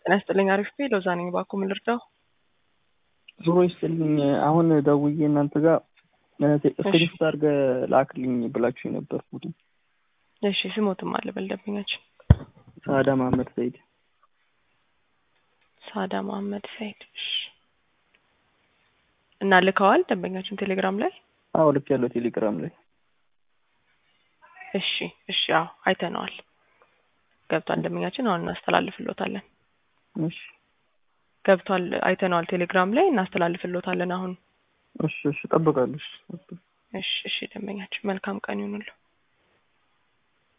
ጤና ይስጥልኝ። አሪፍ ቤ ሎዛ ነኝ። እባክዎ ምን ልርዳው? ዙሮ ይስጥልኝ። አሁን ደውዬ እናንተ ጋር ስክሪፕት አድርገህ ላክልኝ ብላችሁ የነበር ቡድ እሺ፣ ስሞትም አለ በልደብኛችን ሳዳ መሀመድ ሰይድ ሳዳ መሀመድ ሰይድ። እሺ። እና ልከዋል ደንበኛችን ቴሌግራም ላይ? አዎ ልክ ያለው ቴሌግራም ላይ እሺ፣ እሺ። አዎ አይተነዋል። ገብቷል ደንበኛችን። አሁን እናስተላልፍሎታለን። እሺ፣ ገብቷል። አይተነዋል ቴሌግራም ላይ እናስተላልፍሎታለን አሁን። እሺ፣ እሺ። እጠብቃለሁ። እሺ፣ እሺ፣ እሺ። ደንበኛችን መልካም ቀን ይሁንልዎ።